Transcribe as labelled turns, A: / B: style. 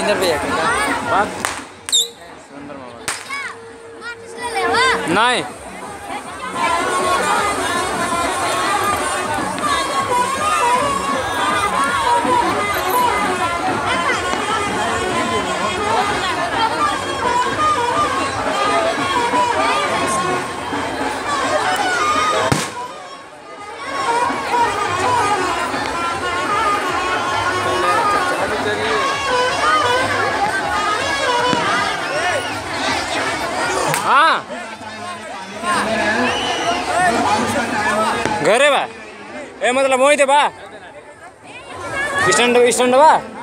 A: सुंदर भैया के बात सुंदर मामा नहीं हाँ घरे बा ए मतलब वही थे बा स्टैंड स्टैंड बा